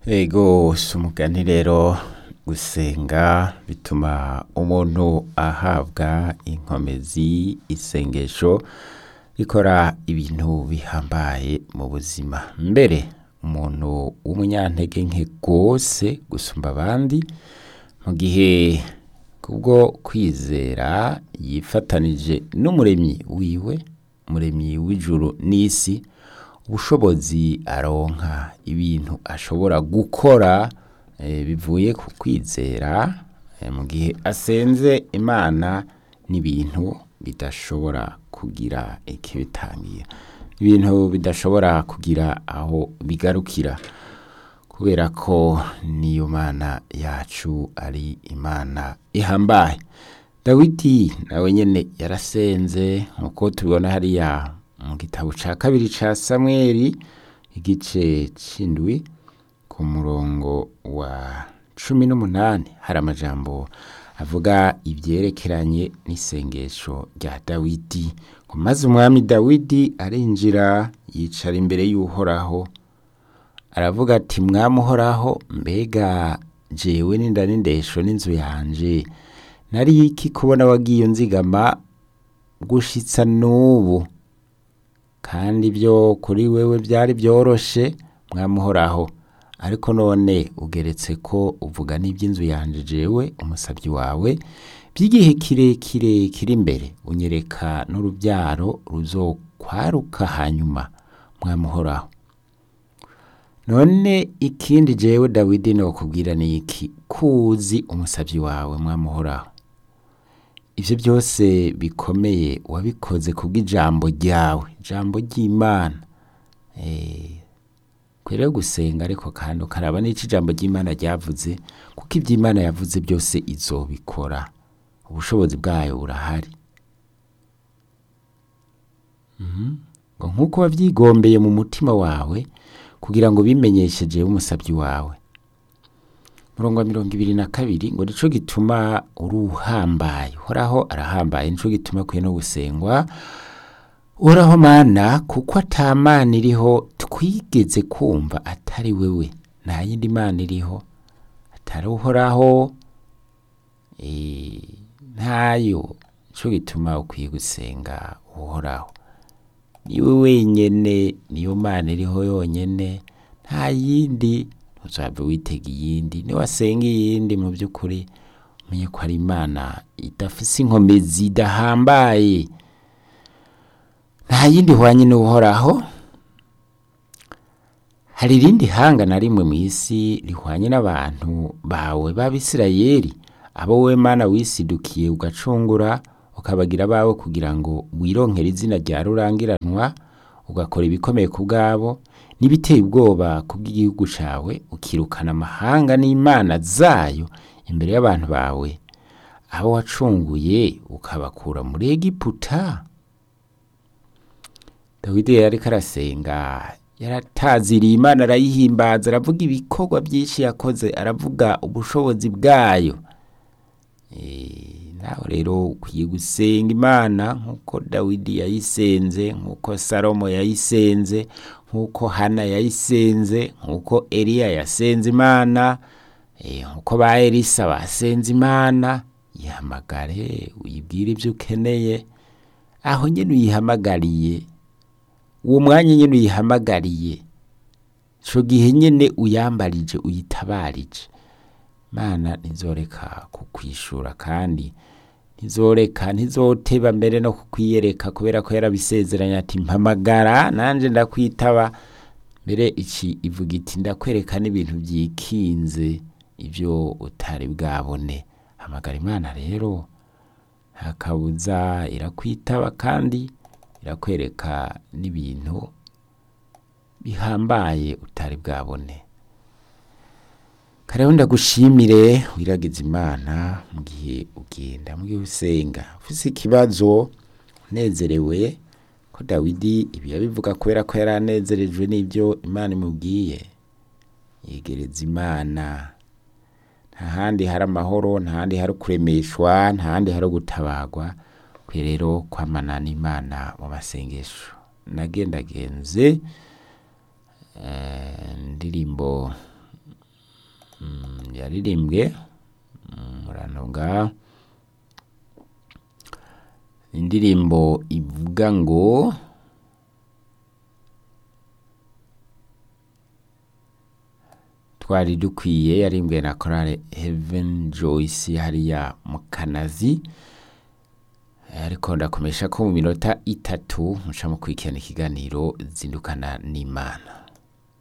Ego si umugani rero gusenga bituma umuntu ahabwa inkomezi isengesho rikora ibintu bihambaye mu buzima mbere umuntu w'umunyantege nke rwose gusumba abandi mu gihe kubwo kwizera yifatanije n'umuremyi wiwe umuremyi w'ijuru n'isi ubushobozi aronka ibintu ashobora gukora eh, bivuye ku kwizera eh, mu gihe asenze imana n'ibintu bidashobora kugira ikibitangira ibintu bidashobora kugira aho bigarukira kubera ko niyo mana yacu ari imana ihambaye dawidi nawe nyene yarasenze nkuko tubibona hariya mu gitabo ca kabiri ca samweli igice c'indwi ku murongo wa cumi n'umunani hari amajambo avuga ivyerekeranye n'isengesho rya dawidi ngo maze umwami dawidi arinjira yicara imbere y'uhoraho aravuga ati mwami uhoraho mbega jewe n'inda n'indesho n'inzu yanje nari iki kubona wagiye unzigama gushitsa n'ubu kandi ibyo kuri wewe byari byoroshe mwamuhoraho ariko none ugeretse ko uvuga n'iby'inzu yanje jewe umusabyi wawe by'igihe kirekire kiri imbere unyereka n'urubyaro ruzokwaruka hanyuma mwamuhoraho none ikindi jewe dawidi nokubwira ni iki kuzi umusabyi wawe mwamuhoraho ivyo byose bikomeye wabikoze kubw'ijambo ryawe ijambo ry'imana eh, kwere gusenga ariko kandi ukaraba n'ico ijambo ry'imana ryavuze kuko ivy'imana yavuze byose izobikora ubushobozi bwayo burahari Mhm. ngo nk'uko wavyigombeye mu mutima wawe kugira ngo bimenyesheje umusabyi wawe murongo wa mirongo ibiri na kabiri ngo nico gituma uri uhambaye uhoraho arahambaye nico gituma kwiye no gusengwa uhoraho mana kuko ata mana iriho twigeze kumva atari wewe nta yindi mana iriho atari uhoraho eh, ntayo nico gituma ukwiye gusenga uhoraho niwe wenyene niyo mana iriho yonyene nta yindi ntuzave witega iyindi niwasenga iyindi mu by'ukuri umenye ko ari imana idafise inkomezi idahambaye nta yindi ihwanye n'uhoraho hari irindi hanga na rimwe mu isi rihwanye n'abantu bawe b'abisirayeli abo we mana wisidukiye ugacungura ukabagira abawe kugira ngo wironkere izina rya rurangiranwa ugakora ibikomeye ku bwabo n'ibiteye ubwoba ku bw'igihugu cawe ukirukana amahanga n'imana zayo imbere y'abantu bawe abo wacunguye ukabakura muri egiputa dawidi yariko arasenga yarataziriye imana arayihimbaza aravuga ibikorwa byinshi yakoze aravuga ubushobozi bwayo Eh, nawe rero ukwiye gusenga imana nk'uko dawidi yayisenze nk'uko salomo yayisenze nk'uko hana yayisenze nk'uko eliya yasenze imana eh, nk'uko ba elisa basenze imana yihamagare uyibwire ibyo ukeneye aho nyine uyihamagariye uwo mwanya nyine uyihamagariye ico gihe nyine uyambarije uyitabarije mana ntizoreka kukwishura kandi ntizoreka ntizoteba mbere no kukwiyereka kubera ko yarabisezeranye ati mpamagara nanje ndakwitaba mbere iki ivuga iti ndakwereka n'ibintu byikinze ivyo utari bwabone hamagara imana rero nta kabuza irakwitaba kandi irakwereka n'ibintu bihambaye utari bwabone kareho ndagushimire wiragiza imana mu gihe ugenda mu gihe usenga ufise ikibazo unezerewe ko dawidi ibi yabivuga kubera ko yari anezerejwe n'ibyo imana imubwiye yegereza imana nta handi hari amahoro nta handi hari kuremeshwa nta handi hari gutabagwa kwe rero kwamana n'imana mu masengesho nagendagenze indirimbo yaririmbwe murantunga indirimbo ivuga ngo twari dukwiye yarimbwe na korale heaven joyce hariya mu kanazi ariko ndakomesha ko mu minota itatu muca mukurikirana ikiganiro zindukana n'imana